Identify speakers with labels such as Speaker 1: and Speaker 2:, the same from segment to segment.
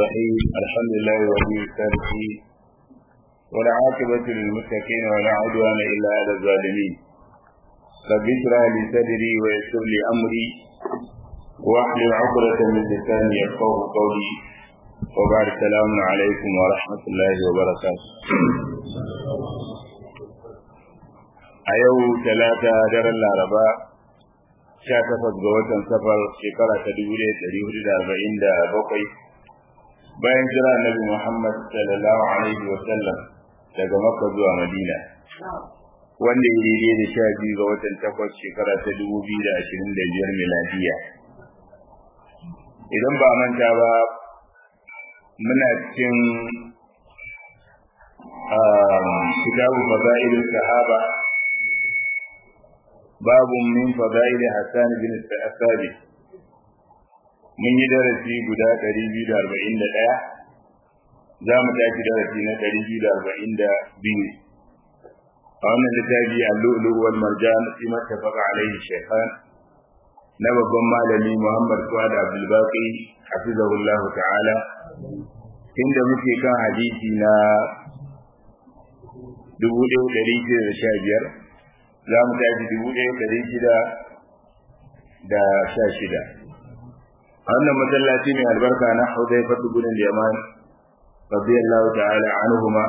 Speaker 1: الرحيم الحمد لله ولي الصالحين والعاقبة للمتقين ولا عدوان إلا على الظالمين رب اشرح لي صدري ويسر لي أمري واحلل عقدة من لساني يفقه قولي وبعد السلام عليكم ورحمة الله وبركاته a yau talata daren laraba sha takwas ga watan safar shekara ta dubu ɗaya ɗari hudu da arba'in da bakwai bayan jira annabi muhammad sallallahu alaihi wa sallam daga makka zuwa madina wanda ya daidai da sha biyu ga watan takwas shekara ta dubu biyu da ashirin da biyar miladiya idan ba manta ba muna cikin kitabu fada'ilul sahaba babu min fadaili Hassan bin Sabit mun yi darasi guda 241 za mu tashi darasi na 242 a wannan littafi al-lu'lu wal marjan fi ma tafaqa alaihi shaykhan na babban malami Muhammad Fuad Abdul Baqi hafizahullahu ta'ala inda muke kan hadisi na 1615 za mu tashi dubu ɗaya ɗari shida da sha shida a wannan masallaci mai albarka na hudai fatu gudun yaman radiyallahu ta'ala anhuma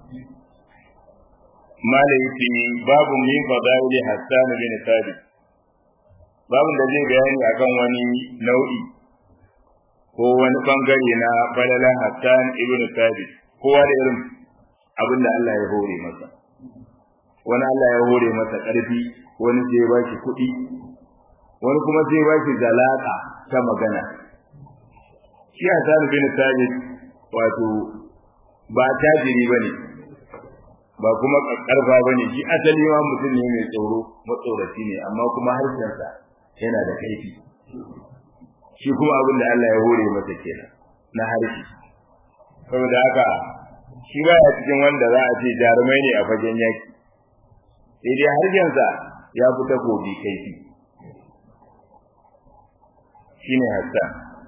Speaker 1: mala yake babu min fadaili hassan bin sabit babun da zai bayani akan wani nau'i ko wani bangare na falalan hassan ibn sabit kowa da irin abin da Allah ya hore masa wani Allah ya hore masa ƙarfi wani sai ba shi kuɗi wani kuma sai ba shi zalaka ta magana shi Hassan bin Sabit wato ba tajiri bane ba kuma karfa bane shi asali ma mutum ne mai tsoro matsoraci ne amma kuma harshensa yana da kaifi shi kuma abin da Allah ya hore masa kenan na harshe saboda haka shi baya cikin wanda za a ce jarumai ne a fagen yaki sai dai harshensa ya fi takobi kaifi shi ne hassan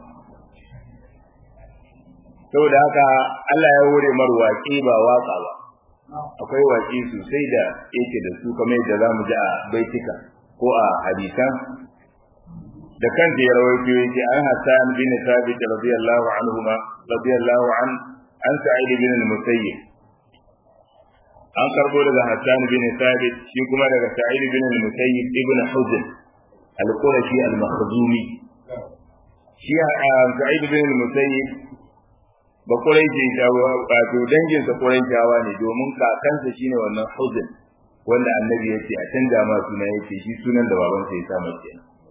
Speaker 1: saboda haka Allah ya hore mar waƙi ba waƙa ba akwai waƙi sosai da yake da su kamar yadda za mu ji a baitika ko a hadisan da kanta ya rawaito yake an hassan bin sabit radiyallahu anhu ma radiyallahu an an sa'id bin al-musayyib an karbo daga Hassan bin Thabit shi kuma daga Sa'id bin al-Musayyib ibn Huzn al-Qurashi al-Makhzumi shi Sa'id bin al-Musayyib ba Quraishi ta wato dangin sa Quraishawa ne domin kakansa shine wannan Huzn wanda Annabi ya ce a canza ma suna yake shi sunan da babansa ya sa masa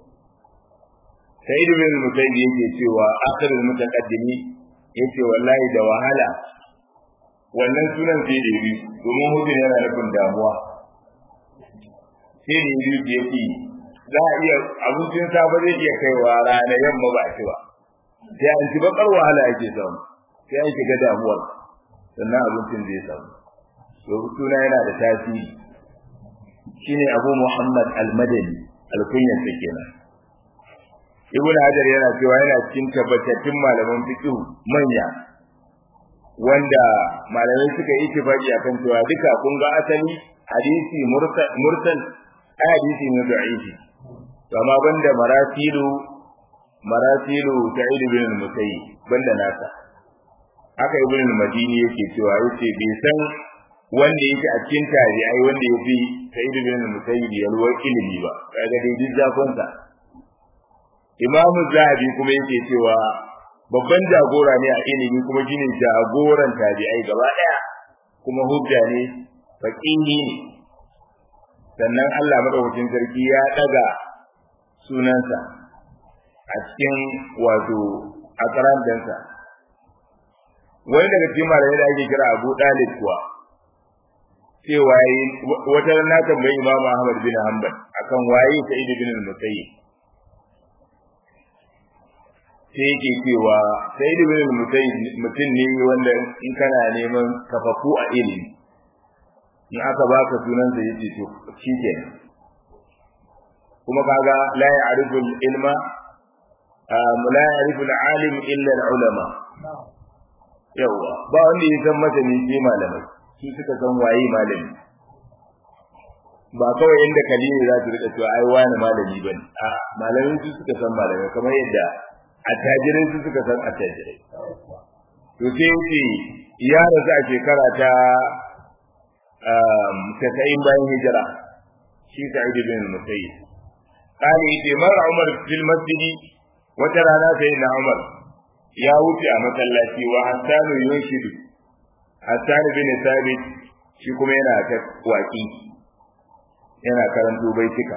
Speaker 1: Sa'id bin al-Musayyib yake cewa akhirul mutaqaddimi yace wallahi da wahala wannan sunan sai da biyu domin hujin yana nufin damuwa sai da biyu da yake za a iya abincin safe zai iya kaiwa rana yamma ba ci ba sai an ci bakar wahala ake samu sai an shiga damuwar sannan abincin zai samu to suna yana da tasiri shine Abu Muhammad Al-Madani alkunyan sa kenan Ibn Hajar yana cewa yana cikin tabbatattun malaman fiqh manya wanda malamai suka yi tifaki akan cewa duka kun ga asali hadisi mursal ai hadisi ne da'ifi to amma banda marasilu marasilu sa'id bin al-musayyib banda nasa haka ibn al-madini yake cewa yace bai san wanda yake a cikin tabi'ai wanda yafi sa'id bin al-musayyib yalwar ilimi ba kaga dai duk zakonsa imamu zahabi kuma yake cewa babban jagora ne a ilimi kuma shine jagoran tabi'ai gaba daya kuma hujja ne faqihi ne sannan Allah madaukakin sarki ya daga sunansa a cikin wato akaran dansa wani daga cikin malamai da ake kira Abu Dalib kuwa cewa wata rana tambayi Imam Ahmad bin Hanbal akan waye Sa'id bin al-Musayyib sai yake cewa sai da bin mutum ne wanda in kana neman kafafu a ilimi in aka baka sunan sa yace to shikenan kuma kaga la ya'rifu al-ilma la ya'rifu al-alim illa al-ulama yawa ba wanda ya san masani sai malamai su suka san waye malami ba kawai inda kalili za su rika cewa ai wani malami ba ne a malamai su suka san malamai kamar yadda attajirai su suka san attajirai to sai yake ya rasu a shekara ta tasa'in bayan hijira shi sa'id bin musayyib kani yace mar umar fil masjidi wata rana sai na umar ya wuce a masallaci wa hasan yunshidu hasan bin sabit shi kuma yana ta waki yana karanto baitika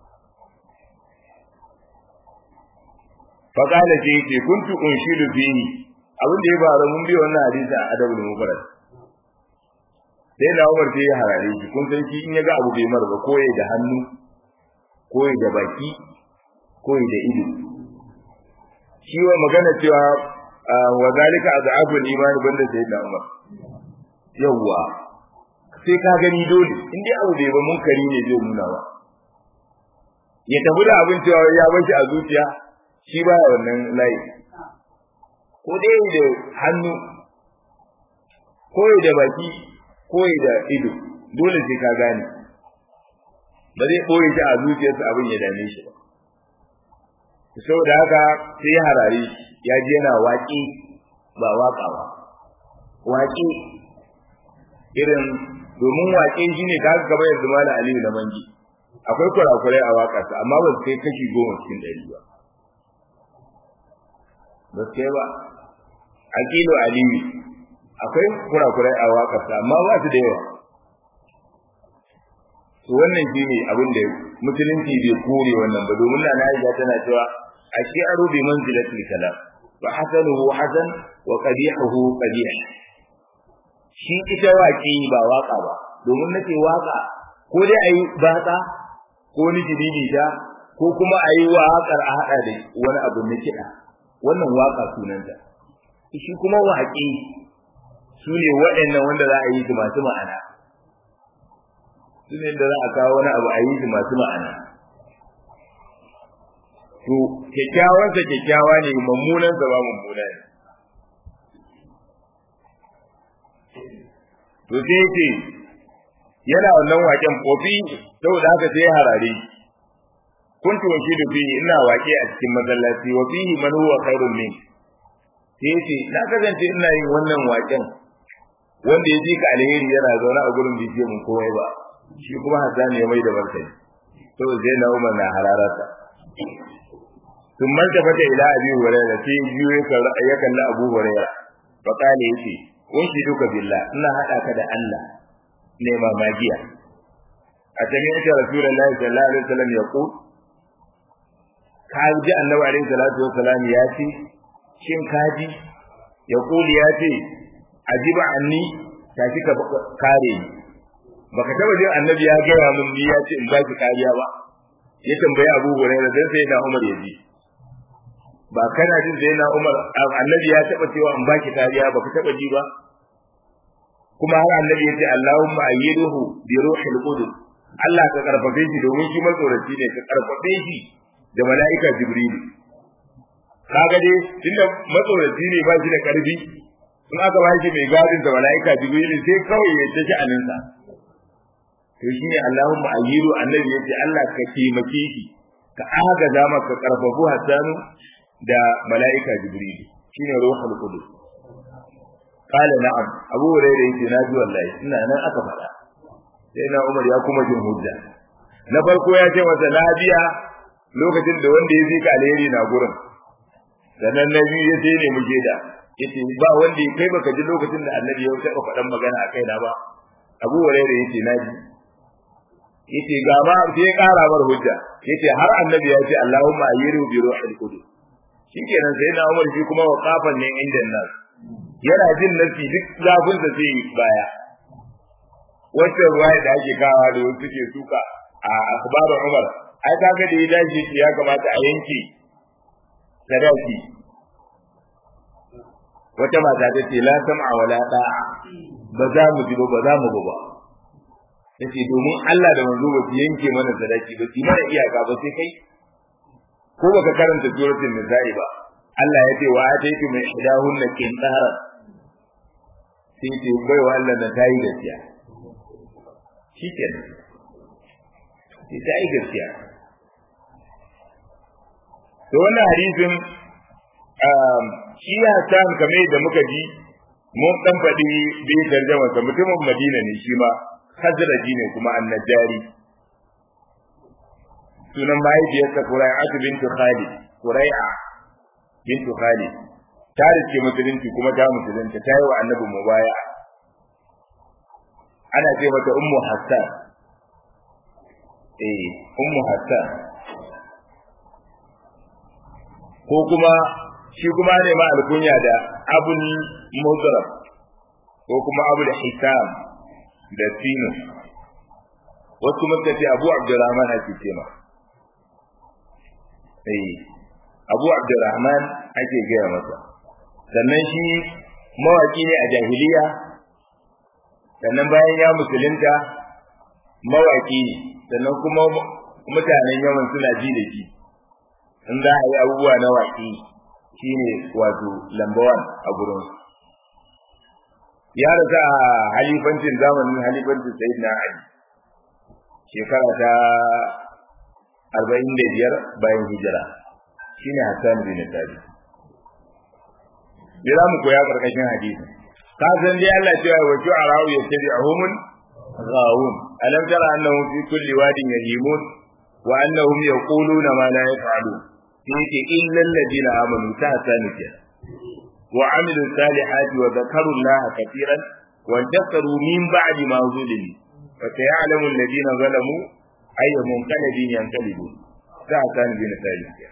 Speaker 1: faqala ji ce kuntu unshidu fihi abin da ya faru mun bi wannan hadisi a adabul mufrad sai da Umar sai ya harare shi kun san shi in ya ga abu bai mar ba koyi da hannu koyi da baki koyi da ido shi wa magana cewa wa zalika azabul iman banda sai da Umar yawwa sai ka gani dole in dai abu bai ba munkari ne zai nuna ba ya tafi da abin cewa ya bar shi a zuciya shi ba wannan layi ko dai da hannu koyi da baki koyi da ido dole sai ka gane ba zai koyi shi a zuciyarsa abin ya dame shi ba saboda haka sai ya harare ya ji yana waƙi ba waƙa ba waƙi irin domin waƙe shi ne kaga gaba yanzu mala aliyu na mangi akwai kurakurai a waƙarsa amma ba su kai kashi goma cikin ɗari ba ba su kai ba aqilu aliyu akwai kurakurai a waƙarsa amma ba su da yawa to wannan shine abin da musulunci bai kore wannan ba domin na Aisha tana cewa ashi'aru bi manzilatil kalam wa hasanuhu hasan wa qabihuhu qabih shi ita waƙi ba waƙa ba domin nace waƙa ko dai ayi batsa ko ni jididi ta ko kuma ayi waƙar a hada da wani abu na kiɗa wannan waƙa sunanta shi kuma waƙi su ne waɗannan wanda za a yi su masu ma'ana su ne da za a kawo wani abu a yi su masu ma'ana to kyakkyawansa kyakkyawa ne mummunansa ba mummuna ne to sai ce yana wannan waken kofi saboda haka sai harare kuntu wa da fi ina wake a cikin masallaci wa fihi man huwa khairun min sai ce na kasance ina yin wannan waken wanda ya ji ka alheri yana zaune a gurin bai mun komai ba shi kuma Hassan ya mai da martani to zai na umar na hararata sun manta fata ila abi hurairah sai biyu ya kalli abu hurairah fa kale yace kun shi duka billah ina hada ka da Allah ne ma magiya a tamin da rasulullahi sallallahu alaihi wasallam ya ku ka ji annabi alaihi salatu wasallam ya ce shin kaji ya kuli ya ce ajiba anni tashi ka kare ni baka taba jin annabi ya gaya mun ni ya ce in ba ki kariya ba ya tambayi Abu Hurairah dan sai na Umar ya ji ba kana jin sai na Umar annabi ya taba cewa in ba ki kariya baka taba ji ba kuma har annabi ya ce Allahumma ayyiduhu bi ruhil qudus Allah ka karfafe shi domin shi matsoraci ne ka karfafe shi da mala'ika Jibril kaga dai tunda matsoraci ne ba shi da karfi in aka ba shi mai gadin da mala'ika Jibril sai kawai ya tashi aninsa to shine Allahumma ayyidu annabi yace Allah ka taimake shi ka agaza maka karfafu Hassan da mala'ika Jibril shine ruhul qudus qala na'am Abu Hurairah yace na ji wallahi ina nan aka faɗa sai na Umar ya kuma jin hujja na farko ya ce masa lafiya lokacin da wanda ya zika alheri na gurin sannan na biyu ya sai ne mu da yace ba wanda ya kai baka ji lokacin da annabi ya taɓa faɗan magana a kaina ba Abu Hurairah yace na ji yace ga ma sai ƙara mar hujja yace har annabi ya ce Allahumma ayyiru bi ruhil qudus shikenan sai na Umar shi kuma waqafan ne inda nas yana jin nasi duk zafin da zai baya wacce ruwaya da ake kawa da wasu suke suka a akhbarul Umar ai kaga da ya dace ya kamata a yanke sadaki wata mata ta ce la sam'a wala da'a ba za mu ji ba ba za mu ba yace domin Allah da manzo ba su yanke mana sadaki ba su mana iyaka ba sai kai ko baka karanta suratul nisa'i ba Allah ya ce wa ataitu min idahunna qintara sai ce bai wa Allah da tayi gaskiya shikenan sai tayi gaskiya to wannan hadisin shi Hassan kamar yadda muka ji mun dan faɗi bai tarjama sa mutumin Madina ne shi ma Hazraji ne kuma annajari sunan mahaifiyarsa Qurai'a bintu Khalid Qurai'a bintu Khalid ta rike musulunci kuma ta musulunta ta yi wa annabi mubaya ana ce mata ummu Hassan eh ummu Hassan ko kuma shi kuma ne ma alkunya da abul mudrab ko kuma abul hisam da sinu wasu kuma ce abu abdurrahman ake ce ma eh abu abdurrahman ake gaya masa sannan shi mawaki ne a jahiliya sannan bayan ya musulunta mawaki ne sannan kuma mutanen yawan suna ji da shi in za a yi abubuwa na waƙi shine wato lambawan a gurin ya rasa a halifancin zamanin halifancin sayyid na ali shekara ta arba'in da biyar bayan hijira shine hassan bin tabi me za mu koya karkashin hadisi ka san dai Allah cewa wa shu'ara'u yattabi'uhum ghawun alam tara annahum fi kulli wadin yahimun wa annahum yaquluna ma la yaf'alun yake illal ladina amanu ta sani ke wa amilu salihati wa zakaru allaha katiran wa takaru min ba'di ma zulimi fa ta'lamu alladina zalamu ayya munqalibin yanqalibun ta sani bin sani ke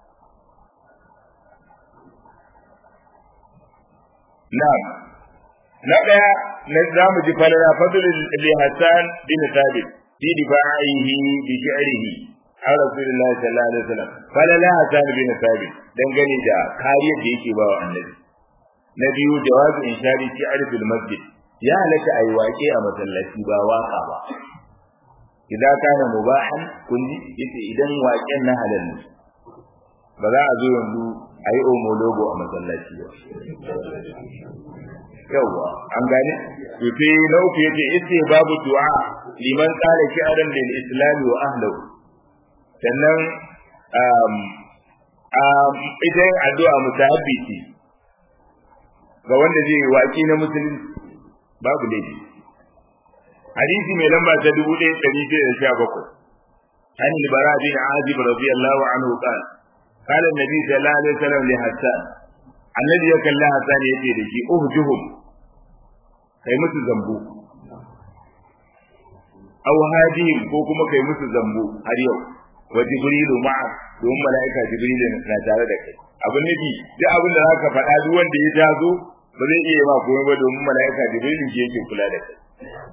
Speaker 1: na'am na daya na zamu ji falala fadlul li hasan bin thabit fi difa'ihi bi shi'rihi an rasulullahi sallallahu alaihi wasallam falala hasan bin thabit dangane da kariyar da yake ba wa annabi na biyu jawazu inshari fi arfil masjid ya halatta ayi waƙe a masallaci ba waka ba idan kana mubahan kunji yace idan waƙen na halal ne ba za a zo yanzu a yi omologo a masallaci ba yawwa an gane to sai na uku yace yace babu du'a liman qala shi'ran lil islam wa ahlihi sannan ita yin addu'a musahabi ce ga wanda zai waki na musulunci babu laifi hadisi mai lamba ta dubu ɗaya ɗari shida da sha bakwai an libara bin azib radiyallahu anhu qala qala annabi sallallahu alaihi wasallam li hasan annabi ya kalla hasan yace da shi uhjuhum kai musu zambo aw hadihim ko kuma kai musu zambo har yau wa jibrilu ma'a don mala'ika jibrilu na tare da kai abin nufi duk abin da zaka faɗa duk wanda ya tazo ba zai iya ma komai ba domin mala'ika jibrilu shi yake kula da kai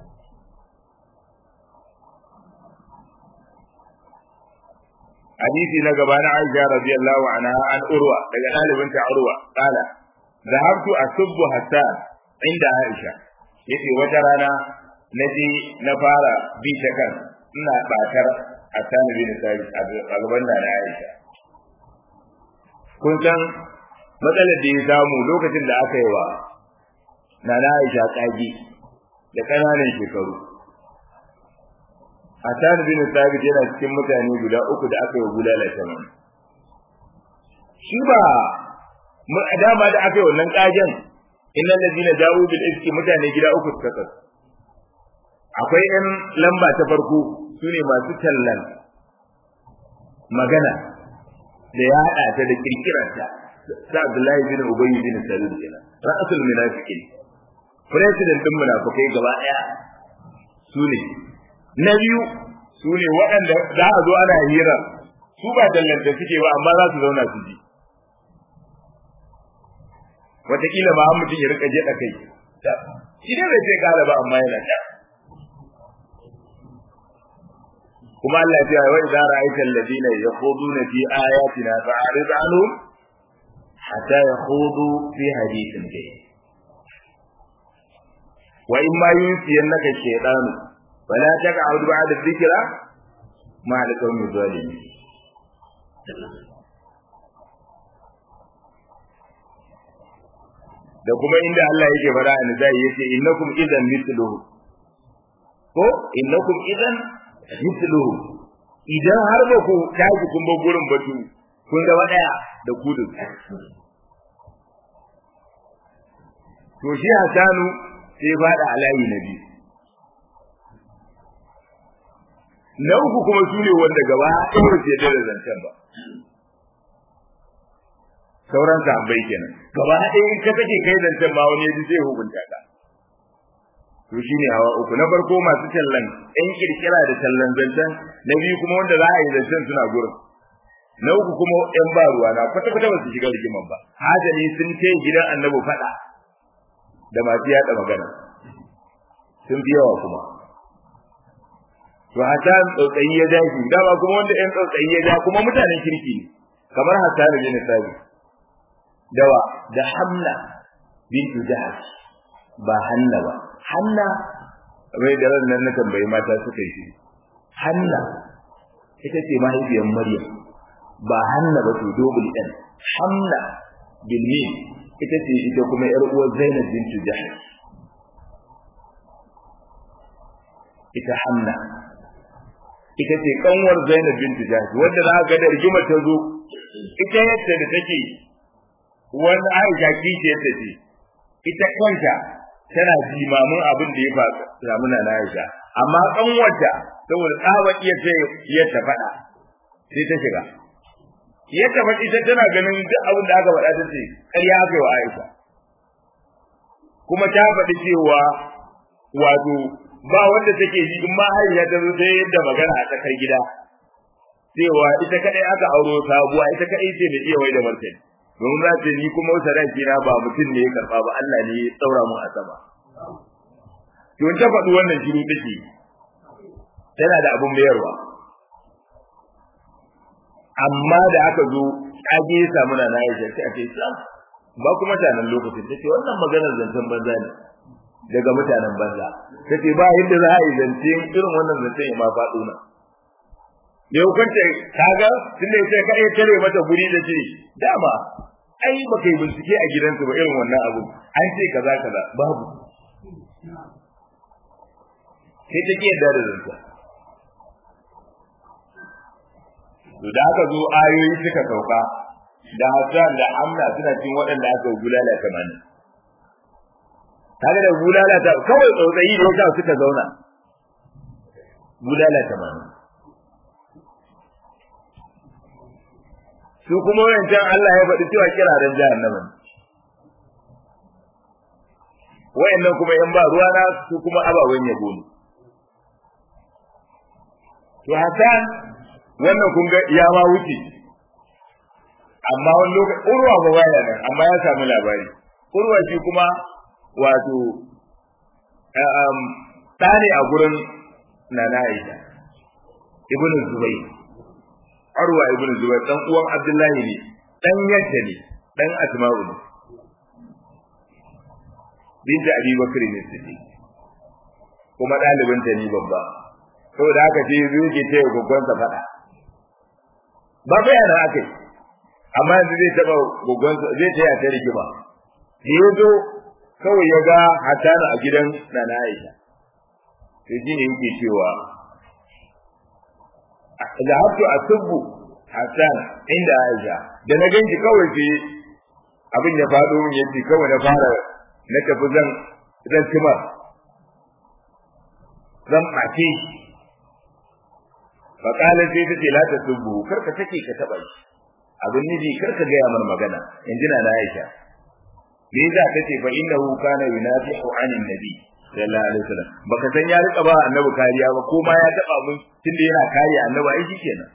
Speaker 1: hadisi na gaba na Aisha radiyallahu anha an Urwa daga ɗalibinta Urwa kala zahabtu asubbu hatta inda Aisha yace wata rana naje na fara bi ta kan ina batar Hassan bin Sabit a gaban da na Aisha kun san matsalar da ya samu lokacin da aka yi wa na Aisha kage da ƙananan shekaru Hassan bin Sabit yana cikin mutane guda uku da aka yi wa bulala tamam shi ba mun dama da aka yi wannan kagen innal ladina ja'u bil iski mutane gida uku suka kasu akwai yan lamba ta farko sune masu tallan magana da ya hada ta da kirkirarta sa Abdullahi bin Ubay bin Salul kenan ra'asul munafiqin president din munafikai gaba daya sune na biyu sune waɗanda za a zo ana hira su ba dallanta suke ba amma za su zauna su ji wataƙila ba mutum ya rika je da kai shi ne bai sai kala ba amma yana ta kuma Allah ya ce wa idza ra'aita alladhina yakhuduna fi ayatina fa'rid anhum hatta yakhudu fi hadithin ghayr wa in ma yunsiyannaka shaytan fala taq'ud ba'da dhikra ma'a al-qawmi zalimin da kuma inda Allah yake fara a nizai yace innakum idan mithluhu ko innakum idan mithluhu idan har ba ku tashi kun bar gurin batu kun zama daya da ku da to shi Hasanu sai fada alayi na biyu na uku kuma su ne wanda gaba ɗaya ce da zancen ba sauran sahabbai kenan gaba ɗaya in ka take kai zancen ma wani yaji zai hukunta ka to shine hawa uku na farko masu tallan ɗan kirkira da tallan zancen na biyu kuma wanda za a yi zancen suna gurin na uku kuma ɗan ba ruwa na kwata kwata ba su shiga rigiman ba hajali sun ce gidan annabi faɗa da masu yaɗa magana sun fi yawa kuma to hasan tsautsayi ya ja shi dama kuma wanda ɗan tsautsayi ya ja kuma mutanen kirki ne kamar hasan bin sabi dawa da hamna bintu jahash ba hanna ba hanna mai da ran nan na tambayi mata suka yi hanna ita ce mahaifiyar maryam ba hanna ba to dogul ɗan hamna bin mim ita ce ita kuma yar uwar zainab bintu jahash ita hamna ita ce kanwar zainab bintu jahash wanda za ga da rigima ta zo ita yadda da take wani aisha kishiyar ta ce ita kanta tana jimamin abin da ya faru samu na aisha amma kanwarta saboda tsaba iya ce ya ta faɗa sai ta shiga ya ta faɗi ita tana ganin duk abin da aka faɗa ta ce ƙarya aka yi wa aisha kuma ta faɗi cewa wato ba wanda take yi in ma aisha ta zo sai yadda magana a tsakar gida cewa ita kadai aka auro sabuwa ita kadai ce mai iya wai da martani domin za ta ni kuma sadaki na ba mutum ne ya karba ba Allah ne ya tsaura mu a sama to ta faɗi wannan shiru take tana da abun mayarwa amma da aka zo kage ya samu na na Aisha sai a ce sam ba kuma mutanen lokacin tace wannan maganar zancen banza ne daga mutanen banza tace ba yadda za a yi zance irin wannan zancen ya ma faɗo na da hukunta kaga tunda yace kai tare mata guri da ce dama ai ba kai bincike a gidansu ba irin wannan abu an ce kaza kaza babu sai take yadda da zanta to da aka zo ayoyi suka sauka da Hassan da Amna suna cikin waɗanda aka gulala kamar kaga da gulala ta kawai tsautsayi da yasa suka zauna gulala kamar su kuma wancan Allah ya faɗi cewa kiraren jahannama ne wayannan kuma yan ba ruwa na su kuma abawen yabo ne to Hassan wannan kun ga ya ma wuce amma wani lokaci urwa ba baya nan amma ya samu labari urwa shi kuma wato ɗane a gurin nana Aisha ibnu Zubayr Arwa ibn Zubair dan uwan Abdullahi ne, dan yadda ne, dan Asma'u ne. Binta Abi Bakr ne take. Kuma dalibin ta ne babba. Saboda haka sai zo yake ce goggon sa fada. Ba fa yana akai. Amma yanzu zai taba goggon sa zai taya ta rigima. Sai ya zo kawai ya ga Hassanu a gidan Nana Aisha. Sai shi ne yake cewa zahabtu asubbu hasan inda aisha da na ganki kawai sai abin ya faɗo min yace kawai na fara na tafi zan zan cima zan ɓace fa kala sai ta ce la ta subbu kar ka take ka taɓa shi abin nufi kar ka gaya mar magana in jina na aisha me yasa ta ce fa innahu kana yunafihu anin nabi sallallahu alaihi wasallam baka san ya rika ba annabi kariya ba ko ma ya taba mun tunda yana kare annabi ai shikenan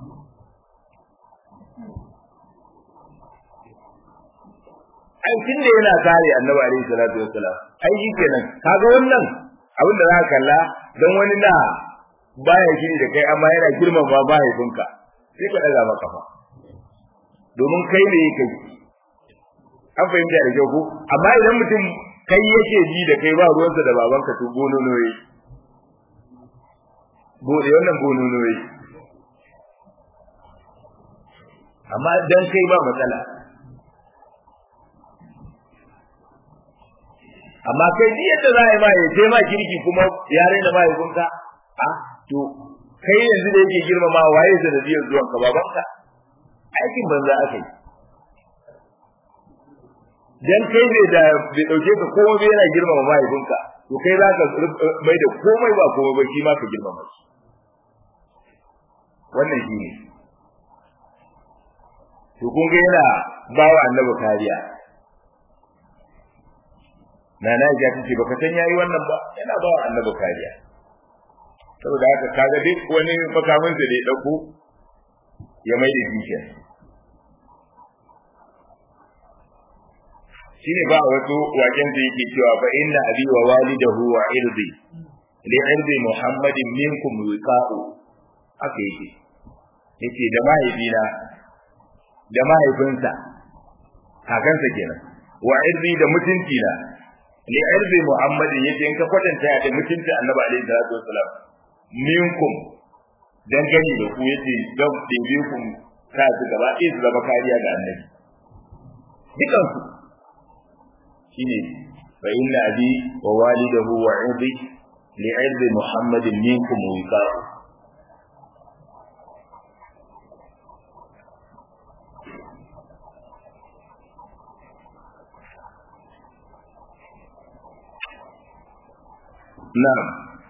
Speaker 1: ai tunda yana kare annabi alaihi salatu wasallam ai shikenan kaga wannan abin da zaka kalla dan wani da baya shiri da kai amma yana girman ba mahaifinka sai ka daga maka fa domin kai ne kai an fahimta da kyau ko amma idan mutum kai yake ji da kai ba ruwansa da babanka to bonono yi bude wannan bonono yi amma dan kai ba matsala amma kai ni yadda za a yi ma ya ce ma kirki kuma ya raina mahaifinka a to kai yanzu da yake girmama waye sanadiyar zuwan ka babanka aikin banza aka yi dan kai ne da bai dauke ka komai bai yana girmama mahaifinka to kai za ka mai da komai ba komai ba shi ma ka girmama shi wannan shi ne to kun ga yana ba wa annabi kariya na na ja tace baka san yayi wannan ba yana ba wa annabi kariya saboda haka kaga duk wani makamin da ya dauko ya mai da shi shine ba wato waken da yake cewa fa inna abi wa walidahu wa irdi li irdi muhammadin minkum wiqa'u haka yake yace da mahaifina da mahaifinsa kakansa kenan wa irdi da mutunci na li irdi muhammadin yace in ka kwatanta da mutunci annabi alaihi salatu wasalam minkum dan gani da ku yace dan ɗebe ku ka su gaba ɗaya su zama kariya ga annabi dukansu shine fa inna abi wa walidahu wa irdi li irdi muhammadin minkum wiqa'u na'am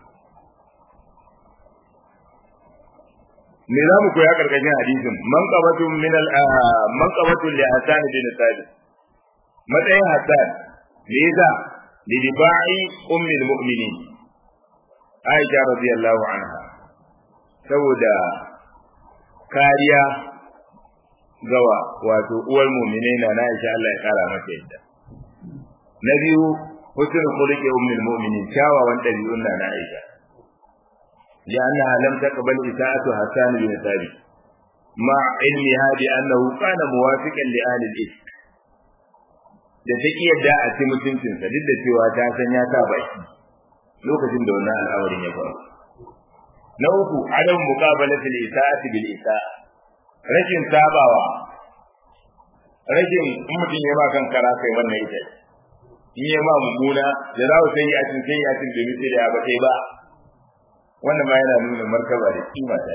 Speaker 1: me za mu koya karkashin hadisin man qabatun min al man qabatun li hasan bin thabit matsayin hasan me yasa li dibai ummi al mu'minin aisha radiyallahu anha saboda kariya gawa wato uwar mu'minai na na Aisha Allah ya kara mata yadda na biyu husnul khuluqi ummi al mu'minin kyawawan dabi'un na Aisha لأنها لم تقبل إساءة حسان بن ثابت مع علمها بأنه كان موافقا لأهل الإفك da ta iya da a ci mutuncinsa duk da cewa ta san ya sa baki lokacin da wannan al'amarin ya faru na uku adam muqabalatul isa'ati bil isa'a rashin sabawa rashin in mutum ya ma kan kara kai wannan ita in ya ma mummuna da za sai ya cin sai ya cin da misali ya ba sai ba wannan ma yana nuna martaba da kima ta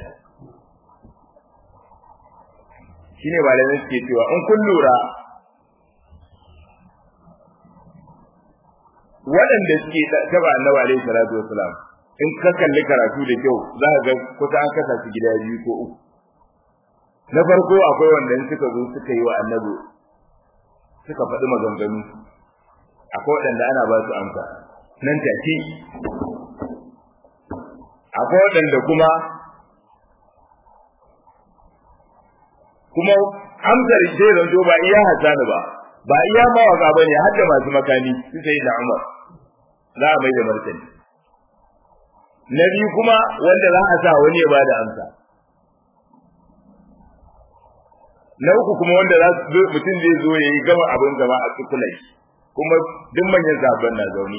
Speaker 1: shine malamai suke cewa in kun lura waɗanda suke taba annabi alaihi salatu wasalam in ka kalli karatu da kyau za ka ga kusa an kasa su gida biyu ko uku na farko akwai wanda suka zo suka yi wa annabi suka faɗi maganganu akwai waɗanda ana ba su amsa nan take akwai waɗanda kuma kuma amsar sai zanto ba iya hasani ba ba iya mawaka ba ne har da masu makani su sai da umar za a mai da martani na biyu kuma wanda za a sa wani ya bada amsa na uku kuma wanda za su mutum zai zo ya yi gama abin gaba a cikulai kuma duk manyan zaben na zaune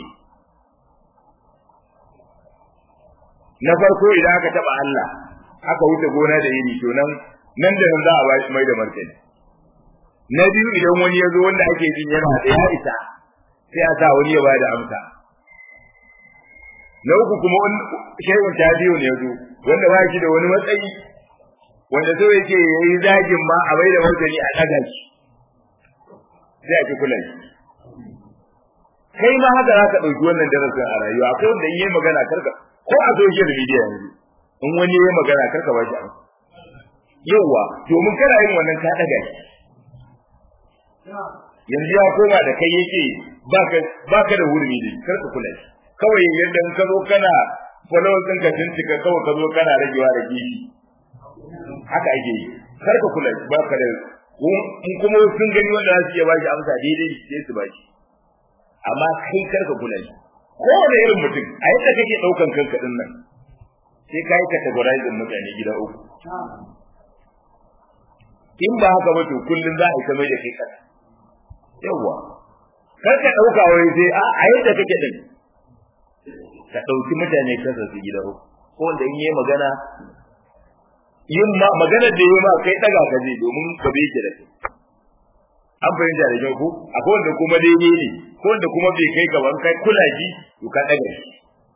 Speaker 1: na farko idan aka taba Allah aka wuce gona da yini to nan nan da nan za a ba shi mai da martani na biyu idan wani ya zo wanda ake jin yana da ya isa sai a sa wani ya ba da amsa na uku kuma shaikun ta biyu ne ya zo wanda ba shi da wani matsayi wanda so yake ya yi zagin ma a bai da martani a ɗaga shi sai a ki kula shi kai ma haka za ka ɗauki wannan darasin a rayuwa akwai wanda in yi magana karka ko a social media yanzu in wani ya magana karka ba shi amsa yauwa domin kana yin wannan ka daga shi yanzu ya koma da kai yake baka baka da hurumi ne karka kula shi kawai yadda in ka zo kana followers ɗinka sun cika kawai ka zo kana ragewa da gishi haka ake yi karka kula shi baka da in kuma sun gani wanda za su iya ba shi amsa daidai sai su ba shi amma kai karka kula shi kowane irin mutum a yadda kake ɗaukan kanka ɗin nan sai ka yi categorizing mutane gida uku in ba haka ba to kullum za a yi ta mai da kai kasa yawwa kar ka ɗauka wai sai a a yadda kake ɗin ka ɗauki mutane kasa su gida uku ko wanda in yi magana yin ma magana da yi ma kai ɗaga ka je domin ka bai ki da kai an fahimta da kyau ko akwai wanda kuma daidai ne ko wanda kuma bai kai gaban kai kula shi to ka daga shi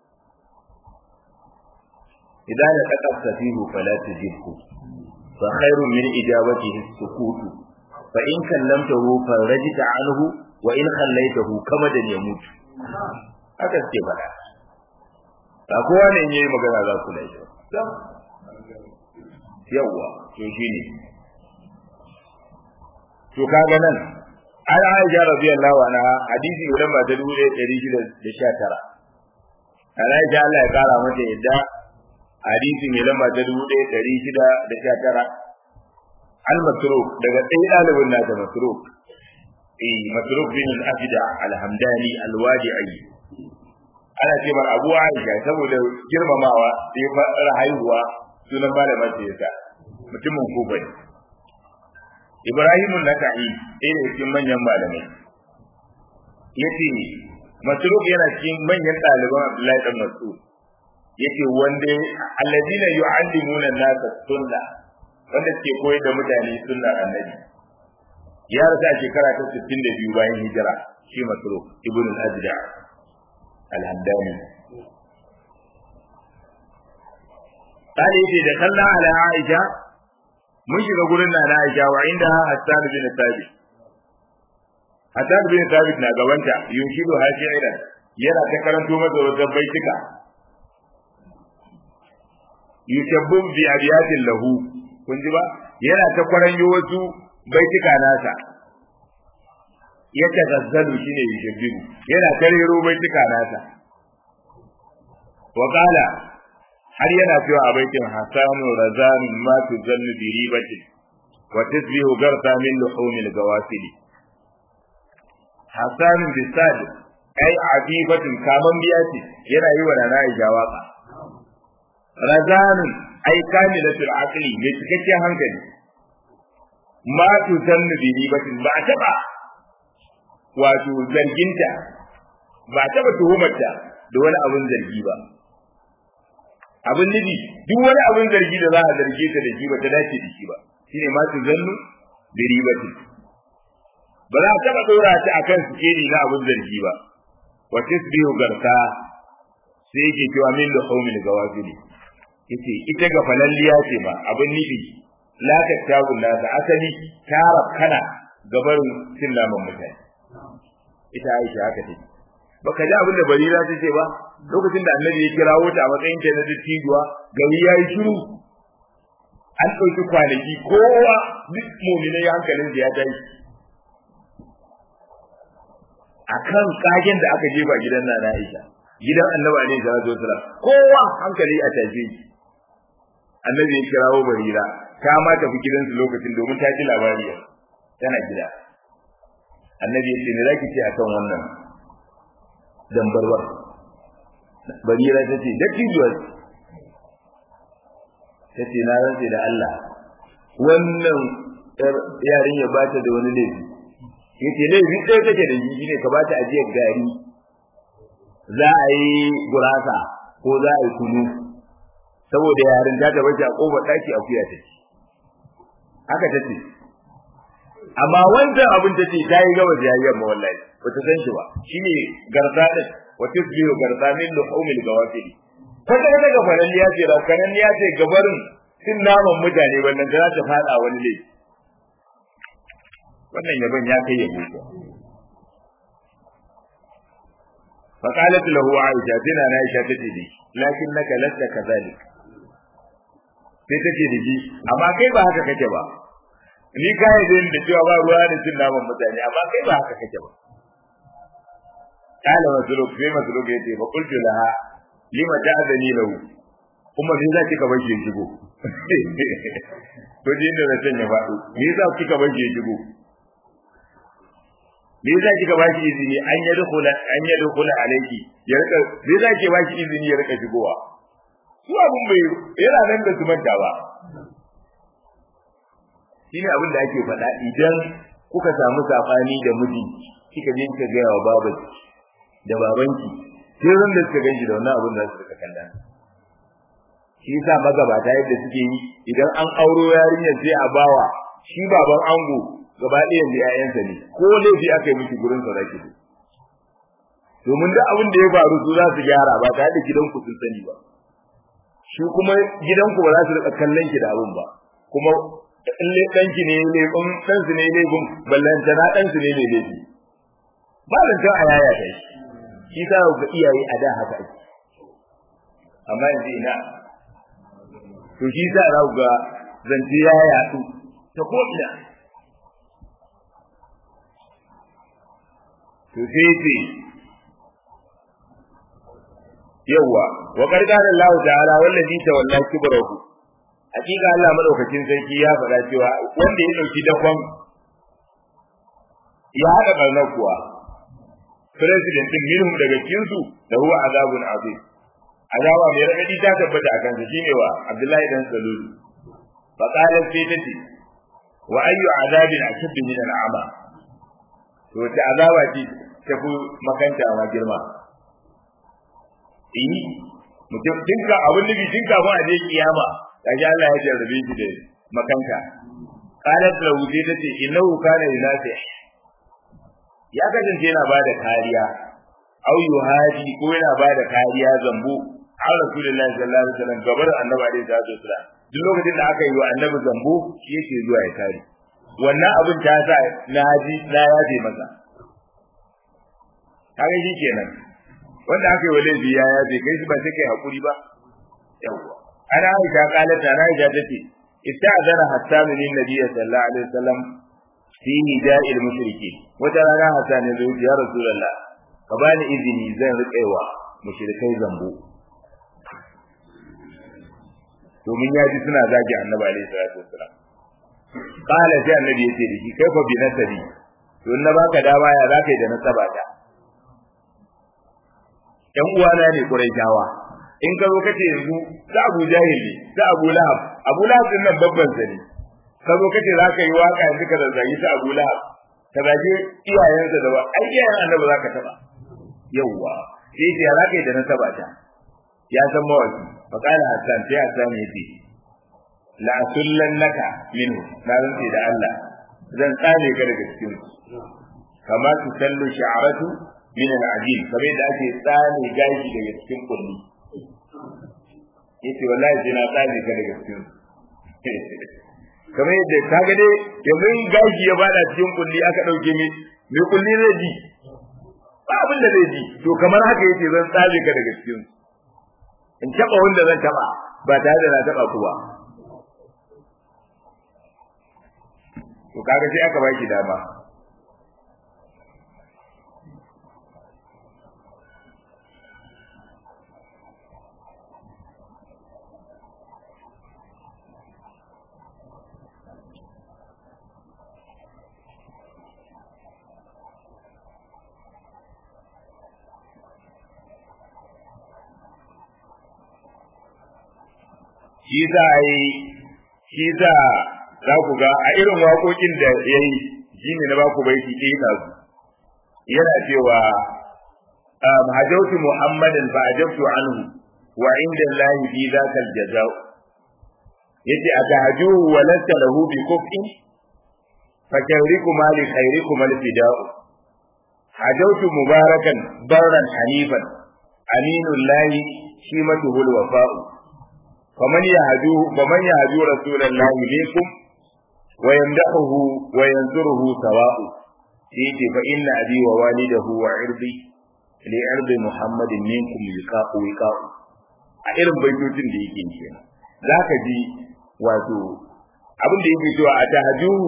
Speaker 1: idan da kaka safihu fala tujibhu fa khairu min ijabatihi sukutu fa in kallamtahu farajta anhu wa in khallaitahu kama da yamut haka suke faɗa ba kowa ne yayi magana za ku lafiya yawwa to shine to kaga nan an Aisha radiyallahu anha hadisi idan ba ta dubu ɗaya ɗari shida da sha tara an Aisha Allah ya kara mata yadda hadisi mai lamba ta dubu ɗaya ɗari shida da sha tara al masruk daga ɗaya ɗalibin nata masruk eh masruk bin al-afida al-hamdani al-wadi'i ana ce mar abu aisha saboda girmamawa sai fara haihuwa sunan malamar sa yasa mutumin kufa ne ibrahim naka'i ɗaya daga cikin manyan malamai yace masruk yana cikin manyan ɗaliban abdullahi dan mas'ud yace wanda alladina yu'allimuna an-nasa sunna wanda ke koyar da mutane sunnar annabi ya rasa shekara ta 62 bayan hijira shi masruk ibn al-ajda al-hamdani قال يجي دخلنا على عائشة mun shiga gurin na Aisha wa inda Hassan bin Thabit Hassan bin Thabit na gabanta yunshidu hashiran yana ta karanto masa wata baitika yushabbu bi abiyatin lahu kun ji ba yana ta kwaranyo wasu baitika nasa ya tazazzalu shine yushabbu yana karero baitika nasa wa qala har yana cewa a baitin hasanu razan ma tuzallu bi ribati wa tasbihu garta min luhumil gawasili hasan bi sad ai abibatin kaman biya ce yana yi wa nana Aisha waka razan ai kamilatul aqli mai cikakken hankali ma tuzallu bi ribatin ba taba wato zarginta ba taba tuhumarta da wani abun zargi ba abin nufi duk wani abin zargi da za a zarge ta da shi ba ta dace da shi ba shine ma tu zannu bi ribati ba za a taba dora ta akan sikeli na abin zargi ba wa tasbihu garka sai yake cewa min da qaumil gawafili yace ita ga falalliya ce ba abin nufi la ta tabu na da asali tara kana gabarin cin naman mutane ita Aisha haka take baka ji abin da barira ta ce ba lokacin da annabi ya kirawo ta a matsayin ta na dattijuwa gari yayi shiru an ɗauki kwanaki kowa duk mu'minai hankalin da ya tashi akan kagen da aka jefa gidan na Aisha gidan annabi alaihi salatu wasalam kowa hankali a tashe shi annabi ya kirawo barira ta ma tafi gidansu lokacin domin ta ji labari tana gida annabi ya ce me zaki ce akan wannan dambarwar barira ta ce dattijuwar ta ce na rantse da Allah wannan yarin ya bata da wani laifi ya ce laifi ɗaya take da shi ne ka bata ajiyar gari za a yi gurasa ko za a yi kunu saboda yarin ta ta bace a kofar ɗaki a kuya take haka ta ce amma wancan abin ta ce ta yi gaba da yayyar ma wallahi ba ta san shi ba shine garza din wa tisbihu garza min luhumil gawafili kwata kwata ga faran ya ce rakanan ya ce gabarin cin naman mutane wannan za ta fada wani laifi wannan yaban ya kai yabo ko فقالت له عائشة تنا عائشة تتدي لكنك لست كذلك sai take da shi amma kai ba haka kake ba ni ka yi da cewa ba ruwa da cin naman mutane amma kai ba haka kake ba kala masuluk sai masuluk ya ce fa qultu laha lima ta'zani lahu kuma me za kika bar shi shigo to din da san ya faɗo me za kika bar shi shigo me za kika ba shi izini an yi dukula an yi dukula alayki ya rika me za ki ba shi izini ya rika shigowa su abun bai yana nan da su manta ba shine abin da ake faɗa idan kuka samu sabani da miji kika je kika ga wa babu da babanki sai ran da suka ganshi da wannan abin da suka kalla shi yasa magabata yadda suke yi idan an auro yarinyar sai a bawa shi baban ango gaba ɗaya yanzu ƴaƴansa ne ko laifi aka yi miki gurin sa zaki zo domin duk abin da ya faru su za su gyara ba tare da gidanku sun sani ba shi kuma gidanku ba za su rika kallon ki da abun ba kuma in le danki ne ne in dan su ne ne gun ballanta na dan su ne ne ne ba zan ta ayaya kai shi sa ga iyaye a da haka ake amma yanzu ina to shi sa za ga zance ya yaɗu ta ko ina to sai ce yawa wa qarqara Allah ta'ala wallazi tawalla kibrahu hakika Allah madaukakin sarki ya faɗa cewa wanda ya dauki dakon ya haɗa barna kuwa president din minhum daga cikin su da huwa azabun azim azaba mai radadi ta tabbata akan sa shine wa Abdullahi dan Salul fa qala sai tace wa ayyu azabin ashad min al'ama to ta azaba ce ta fi makanta ma girma eh mutum dinka abin nufi dinka ba a je kiyama kaji Allah ya jarrabe shi da makanta qalat lahu sai tace innahu kana yunasi ya kasance yana bada kariya au yuhadi ko yana bada kariya zambo an rasulullahi sallallahu alaihi wasallam gabar annabi alaihi salatu wasallam duk lokacin da aka yi wa annabi zambo shi yake zuwa ya kare wannan abin ta sa na ji na yaje masa kaga shi kenan wanda aka yi wa laifi ya yaje kai shi ba sai kai hakuri ba yawwa ana aisha kalata na aisha tace ista'zana hatta min nabiyyi sallallahu alaihi wasallam fi nida'il mushriki wata rana hatta ne zai ya rasulullah ka bani izini zan riƙewa mushrikai zambo domin ya ji suna zagi annabi alaihi salatu wasallam qala sai annabi yace da shi kai fa bi nasabi to in na baka dama ya zaka yi da nasaba ta yan uwana ne quraishawa in ka zo kace yanzu ta Abu Jahil ne ta Abu Lahab Abu Lahab din nan babban sani ka zo kace zaka yi waka yanzu ka zagi ta Abu Lahab ka zage iyayensa da ba ai iyayen annabi zaka taba yawwa sai ya zaka yi da nasaba ta ya san mawaki faqala hasan sai hasan yace la sullannaka minhu na rantsi da Allah zan tsane ka daga cikin kama su sallu sha'aratu min al-ajil kamar da ake tsane gashi daga cikin kulli yace wallahi sai na tsane ka daga cikin kamar yadda ka ga dai yanzu gashi ya bada cikin kulli aka dauke mi me kulli zai ji ba abin da zai ji to kamar haka yace zan tsane ka daga cikin in taba wanda zan taba ba tare da na taba ku ba to kaga sai aka baki dama shi za a yi shi za za ku ga a irin waƙoƙin da ya yi shi ne na ba ku baiti ɗaya na su yana cewa hajautu muhammadin fa ajabtu anhu wa inda lahi fi zaka aljazau yace atahajuhu wa lasta lahu bi kufin fa kawrikum li khairikum alfidau hajautu mubarakan barran hanifan aminul lahi shimatuhu alwafa'u faman yahdu faman yahdu rasulallahi minkum wa yamdahu wa yansuruhu sawa'u yace fa inna abi wa walidahu wa irdi li irdi muhammadin minkum liqa'u wiqa'u a irin baitocin da yake kenan zaka ji wato abin da yake cewa atahajuhu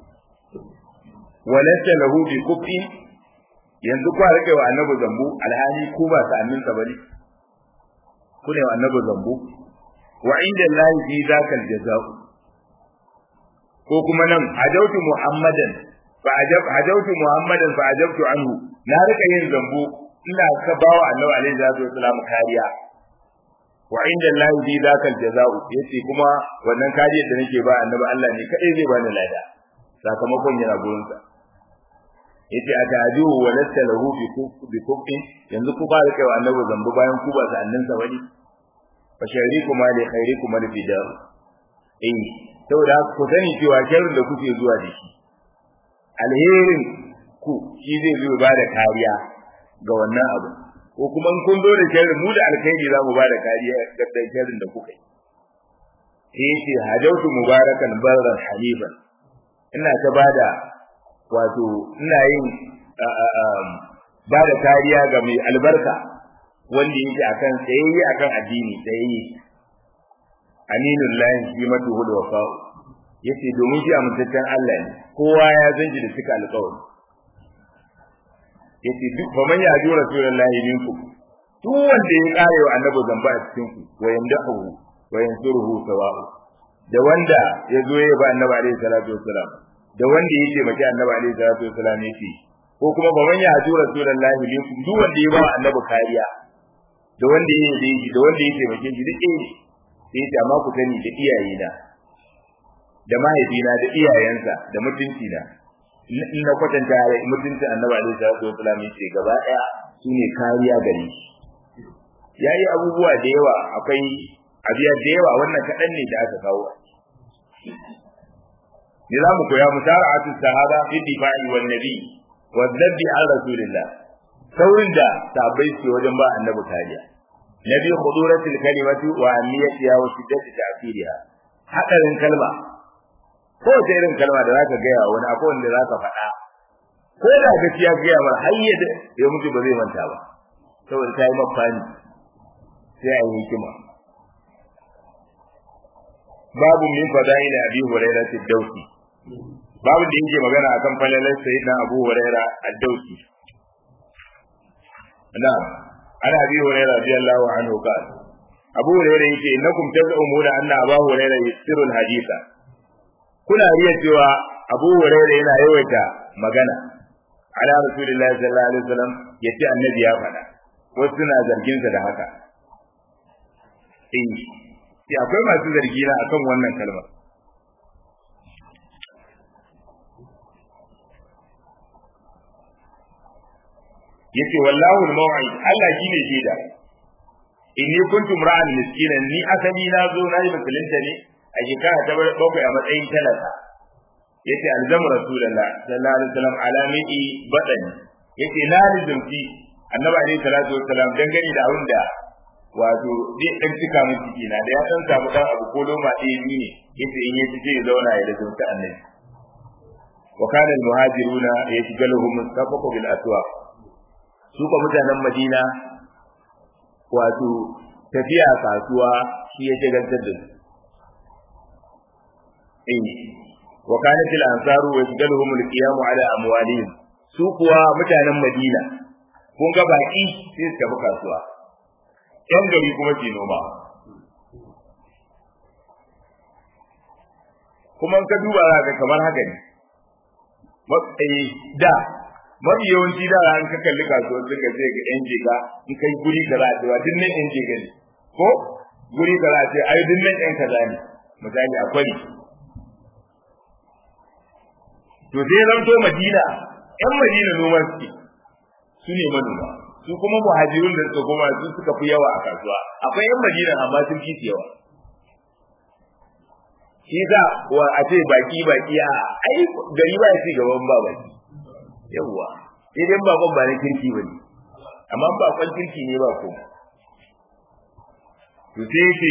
Speaker 1: wa lasta lahu bi kufi yanzu kwa rike wa annabi zambu alhali ku ba sa'annin sa bane ku ne wa annabi zambu wa inda Allah fi zakal jaza'u ko kuma nan hajautu muhammadan fa ajab hajautu muhammadan fa ajabtu anhu na rika yin zambo ina ka bawa annabi alaihi salatu wasalam kariya wa inda Allah fi zakal jaza'u yace kuma wannan kariyar da nake ba annabi Allah ne kadai zai bani lada sakamakon yana gurin sa yace atajuhu wa lasta lahu bi kufin yanzu ku ba rika wa annabi zambo bayan ku ba sa'annin sa wani fa sharikum li khairikum al fida eh saboda ku sani cewa sharrin da kuke zuwa da shi alherin ku shi zai zo ba da kariya ga wannan abu ko kuma in kun zo da sharri mu da alkhairi za mu ba da kariya ga sharrin da kuka yi sai yace hajautu mubarakan barran haniban ina ta bada wato ina yin ba da kariya ga mai albarka wanda yake akan tsayayye akan addini tsayayye aminul lahi fi matuhul wafa yace domin shi amintaccen Allah ne kowa ya zanji da suka alƙawari yace duk fa man yaju rasulullahi minkum duk wanda ya kare wa annabi zamba a cikin ku wa yamdahu wa yansuruhu sawa'u da wanda ya zo ya ba annabi alaihi salatu wassalam da wanda ya ce maki annabi alaihi salatu wassalam yake ko kuma ba man yaju rasulullahi minkum duk wanda ya ba annabi kariya da wanda ya yi shi da wanda ya ce maki shi duk eh sai ta ma ku sani da iyayena da mahaifina da iyayensa da mutunci na in na kwatanta mutunci annabi alaihi salatu wasallam yace gaba daya shine kariya gare shi yayi abubuwa da yawa akwai abiya da yawa wannan kadan ne da aka kawo ni za mu koya musara'atu sahaba fi difa'i wan nabi wa dhabbi an rasulillah saurin da sahabbai su wajen ba annabi kariya nabi khuduratul kalimatu wa amiyatiha wa shiddati ta'thiriha hadarin kalma ko ta irin kalma da zaka gaya wani akwai wanda zaka faɗa ko da gaskiya gaya mar hayya da ya mutu ba zai manta ba saboda ta yi mafani sai a yi hikima babu min fada'il abi hurairah ad-dawsi babu da yake magana akan falalar sayyidina abu hurairah ad-dawsi na'am ana abi hurairah radiyallahu anhu qala abu hurairah yake innakum taz'umuna anna abu hurairah yasiru al-haditha kuna riya cewa Abu Hurairah yana yawaita magana ala Rasulullahi sallallahu alaihi wasallam yace annabi ya faɗa wasu suna zargin sa da haka eh sai akwai masu zargi na akan wannan kalmar yace wallahu al-maw'id Allah shine shaida inni kuntum ra'an miskinan ni asali na zo na yi musulunta ne a shekara ta bakwai a matsayin talaka yace alzam rasulullah sallallahu alaihi wasallam alamidi badani yace na rizumti annabi alaihi salatu wassalam dangane da abin da wato zai dan cika min ciki na da ya san samu dan abu ko loma ɗaya biyu ne yace in yaci zai zauna ya rizumta annabi wa kana almuhajiruna yashghaluhum mustafaqu bil aswaq su ko mutanen madina wato tafiya kasuwa shi ya shagaltar da su eh wa kanat al ansaru yashghaluhum al qiyam ala amwalihim su kuwa mutanen madina kun ga baki sai su tafi kasuwa yan gari kuma ke noma kuma ka duba za ka kamar haka ne matsayi da mafi yawanci da an ka kalli kasuwar sun ka sai ga yan jiga in kai guri ka za a cewa duk nan yan jiga ne ko guri ka za a ce ai duk nan yan kaza ne misali akwai to sai zanto madina yan madina noma suke su ne manoma su kuma muhajirun da suka koma su suka fi yawa a kasuwa akwai yan madina amma sun fi yawa shi za wa a ce baki baki a ai gari ba ya ci gaban ba baki yawwa idan bakon ba na kirki bane amma bakon kirki ne ba ko to sai yake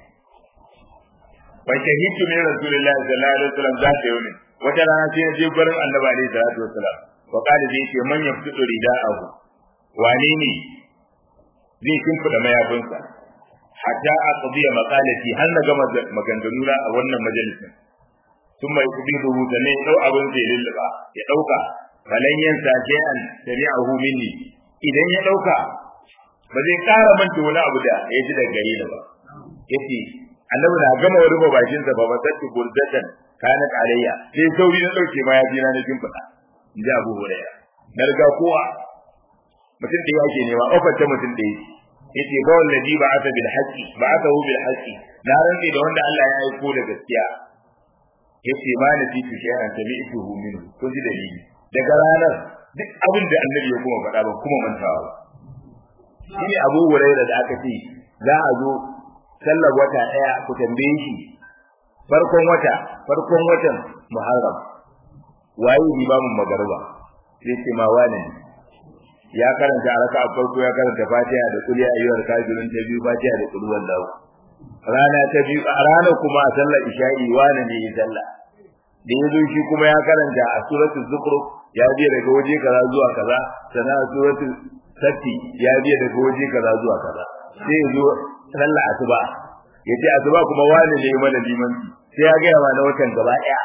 Speaker 1: fa shahidu min rasulillahi sallallahu alaihi wasallam za ta yi wata rana sai ya je gurin annabi alaihi salatu wasallam wa qala zai ce man yaftu rida'ahu wane ne zai kimfida mayafinsa hatta aqdiya maqalati har na gama maganganu na a wannan majalisin sun mai kudi rubuta ne dau abin zai lulluba ya dauka falan yansa shay'an sami'ahu minni idan ya dauka ba zai kara manta wani abu da ya ji daga gare ni ba yace annabi na gama rufe bakin sa ba masatti burdatan kanat alayya sai sauri na dauke ma ya ji na na kimfida in ji abu hurairah na riga kowa mutum da yake nema ofar ta mutum da yake yace ba wallazi ba ata bil haqqi ba ata hu bil haqqi na rantsi da wanda Allah ya aiko da gaskiya yace ma na fitu shay'an tabi'tuhu minhu ko ji dalili daga ranar duk abin da annabi ya kuma faɗa ba kuma mantawa ba shine Abu Hurairah da aka ce za a zo sallar wata daya ku tambaye shi farkon wata farkon watan Muharram waye limamin magariba sai ce ma wane ya karanta a raka'a farko ya karanta fatiha da kulli ayyuhal kafirun ta biyu fatiha da kulli wallahu rana ta biyu a ranar kuma a sallar isha'i wane ne ya sallah da ya zo shi kuma ya karanta a suratul zukhruf ya biya daga waje kaza zuwa kaza sannan a suratul satti ya biya daga waje kaza zuwa kaza sai ya zo sallar asuba ya ce asuba kuma wane ne mana limanci sai ya gaya ma na watan gaba ɗaya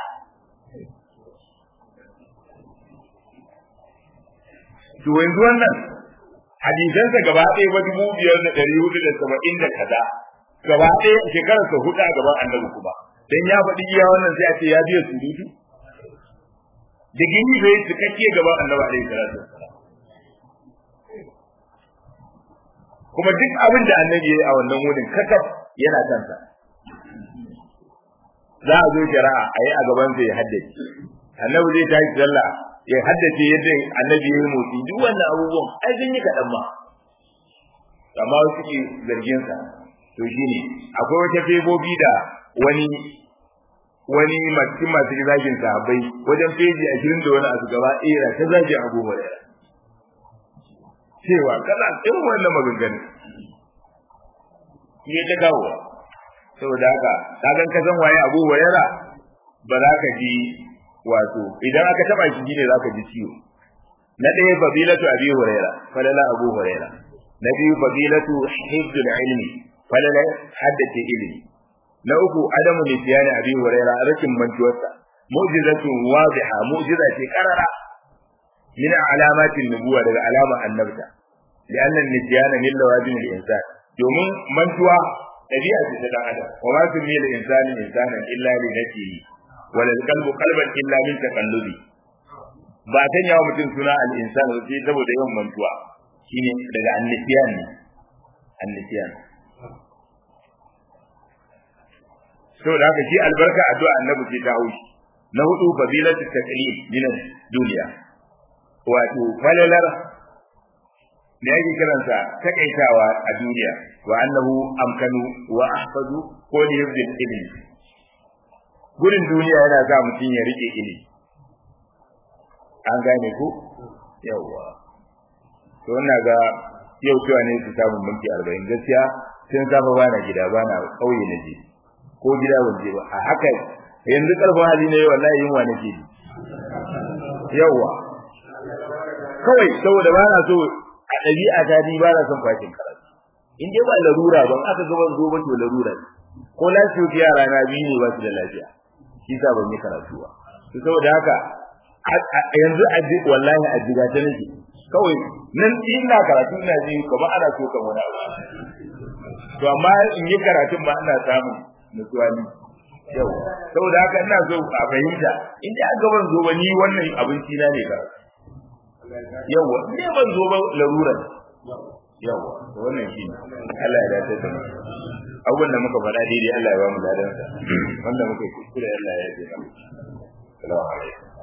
Speaker 1: to yanzu wannan hadisansa gaba ɗaya ba dubu biyar da ɗari hudu da saba'in da kaza gaba ɗaya shekarar sa hudu a gaban annabi kuma dan ya faɗi iya wannan sai a ce ya biya surutu da gini bai cikakke gaban annabi alaihi salatu wassalam kuma duk abin da annabi ya yi a wannan wurin kakaf yana kansa za a zo shari'a a yi a gaban sa ya haddace annabi zai tashi sallah ya haddace yadda annabi ya yi motsi duk wannan abubuwan ai sun yi kaɗan ma amma wasu ke zargin sa to shine akwai wata febobi da wani wani cikin masu zagin sahabbai wajen feji ashirin da wani asu gaba ɗaya ta zagin abu hurairah cewa kana irin wannan maganganu shi ta kawo saboda haka kagan ka san waye abu hurairah ba za ka ji wato idan aka taba shi ne za ka ji ciwo na ɗaya fadilatu abi hurairah falala abu hurairah na biyu fadilatu hifdul ilmi falala haddace ilimi na uku adamu nisiyani abi huraira rashin mantuwarsa mu'jizatu wadiha mu'jiza ce karara min alamatin nubuwa daga alama annabta lianna nisyana min lawazim al-insan domin mantuwa dabi'a ce ta dan adam wa ma fi mil insani insanan illa li nafsihi wa lil qalbu qalban illa min taqallubi ba ta yawa mutum suna al-insan sai saboda yawan mantuwa shine daga annisiyan ne annisiyan saboda haka shi albarka addu'a annabi ce ta haushi na hudu fadilatu taqlim min duniya wato falalar me yake kiransa takaitawa a duniya wa annahu amkanu wa ahfazu ko li yabdil ilmi gurin duniya yana sa mutum ya rike ilimi an gane ku yawa to ina ga yau cewa ne su samu minti arba'in gaskiya sun safa bana gida bana kauye na je ko gida ban je ba a haka yanzu karfin hali ne wallahi yunwa nake ji yawa kawai saboda ba na so a ɗabi'a ta ni ba na son fashin karatu in dai ba larura ban aka ga ban zo ba to larura ne ko lafiya yara na biyu ne ba su da lafiya shi sa ban yi karatu ba to saboda haka yanzu a ji wallahi a jiga ta nake kawai nan ina karatu ina ji kamar ana so kan wani abu to amma in yi karatun ba ina samun nutsuwa ne yau saboda haka ina so a fahimta in dai an gaban zo ba ni wannan abinci na ne ka yawa ne ban zo ba larura yawa wannan shi Allah ya dace da mu abubuwan da muka faɗa daidai Allah ya ba mu ladansa wanda muka yi kuskure Allah ya yi mana salamu alaikum